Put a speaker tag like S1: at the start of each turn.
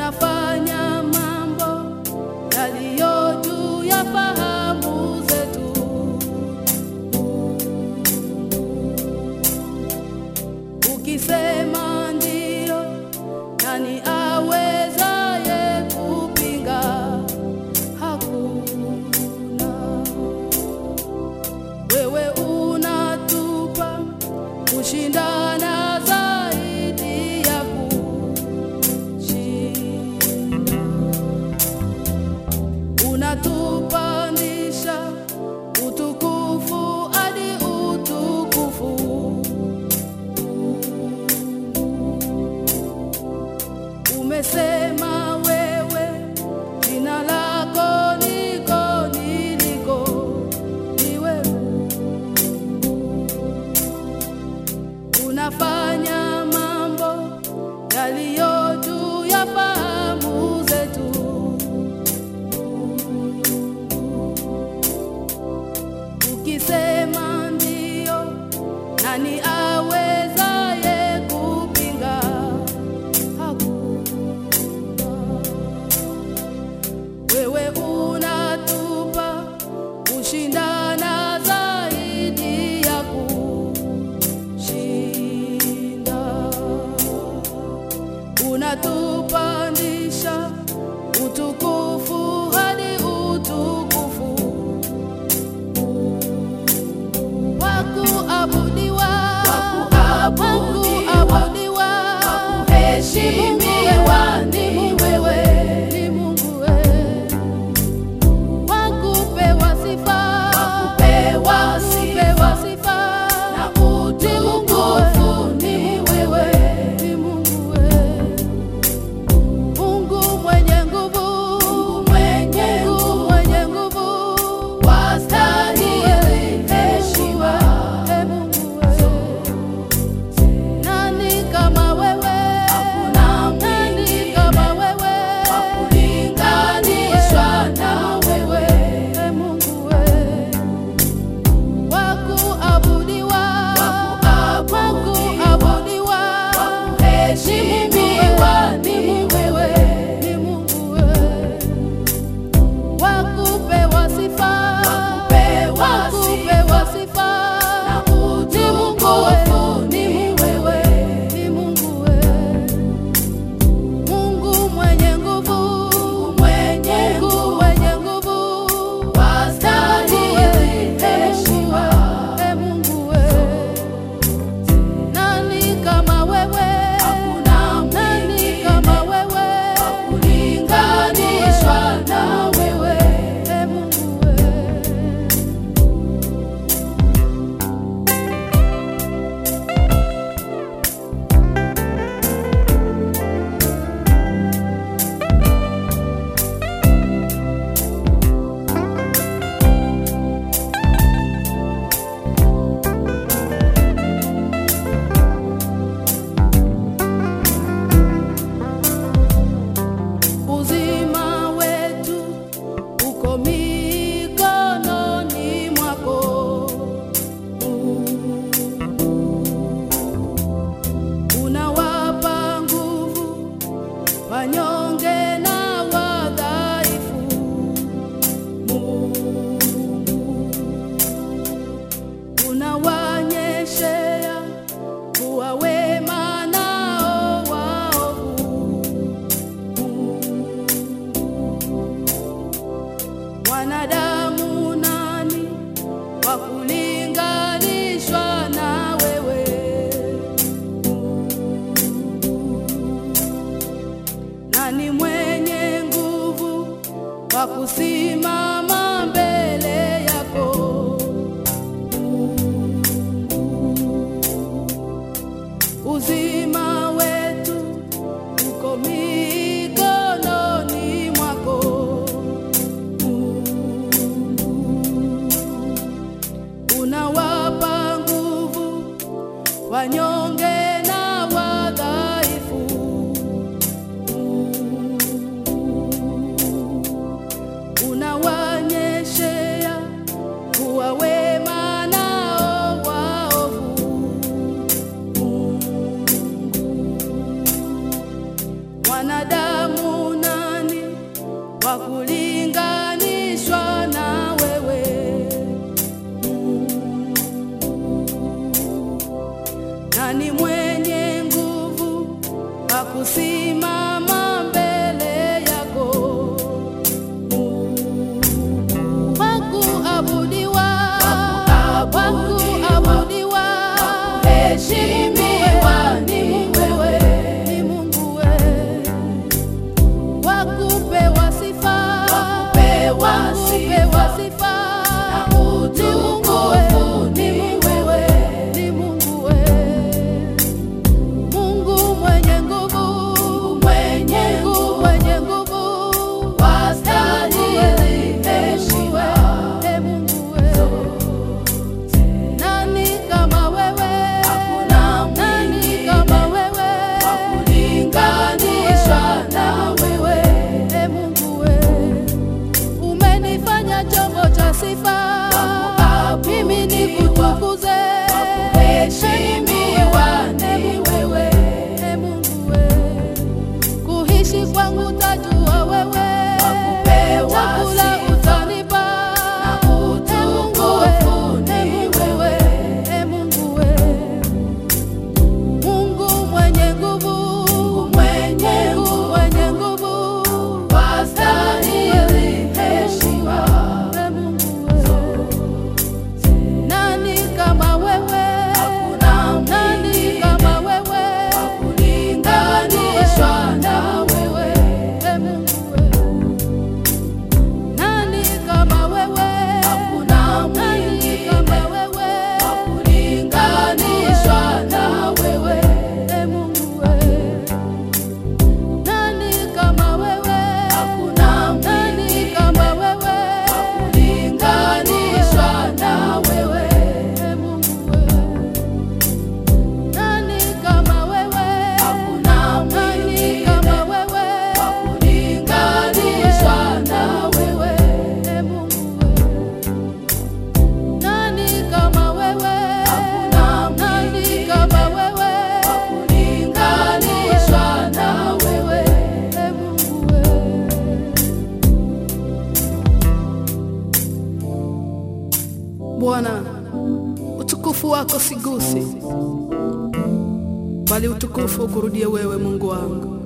S1: unafanya mambo yaliyo juu ya fahamu zetu. Ukisema ndio, nani awezaye kupinga? Hakuna. Wewe unatupa kushindana zaidi ya kushinda, unatupandisha utukufu hadi utukufu. Umesema wewe jina lako niko niliko, ni wewe unafanya mambo yaliyo juu ya fahamu zetu. Ukisema ndio, nani awezaye kupinga? Hakuna. Wewe unatupa kushindana zaidi ya kushinda, unatupandisha utukufu hadi utukufu wakuabudiwa,
S2: Wakuabudiwa,
S1: wakuabudiwa,
S2: Wakuheshimiwa
S1: ni
S2: ni
S1: Mungu
S2: wewe.
S1: ni Mungu wewe. Wakupewa sifa,
S2: Wakupewa sifa,
S1: wakupewa sifa,
S2: na utukufu ni wewe.
S1: ni Mungu wewe. Mungu mwenye nguvu,
S2: mwenye
S1: Mungu
S2: nguvu,
S1: mwenye nguvu,
S2: wastahili heshima.
S1: E Mungu wewe. Nani kama wewe?
S2: Hakuna
S1: Nani
S2: mwingine
S1: kama wewe?
S2: wa kulinganishwa na wewe.
S1: E Mungu wewe. Wakuabudiwa,
S2: Wakuabudiwa,
S1: wakuabudiwa,
S2: Wakuheshimiwa ni wewe.
S1: ni Mungu wewe. Wakupewa sifa,
S2: Wakupewa
S1: wakupewa sifa,
S2: Na
S1: ni Mungu wewe,
S2: utukufu
S1: ni
S2: ni
S1: Mungu
S2: wewe.
S1: ni Mungu wewe. Mungu mwenye nguvu,
S2: mwenye
S1: Mungu
S2: nguvu,
S1: mwenye nguvu,
S2: wastahili heshima.
S1: E Mungu wewe. Nani kama wewe?
S2: Hakuna
S1: Nani
S2: mwingine
S1: kama wewe?
S2: wa kulinganishwa na wewe.
S1: E Mungu wewe. Uzima wetu uko mikononi mwako. Unawapa nguvu wanyonge na wadhaifu. Mungu unawanyeshea kuwa wema nao waovu. Wanadamu nani wa kulinganishwa na wewe? Nani utukufu ukurudie wewe Mungu wangu.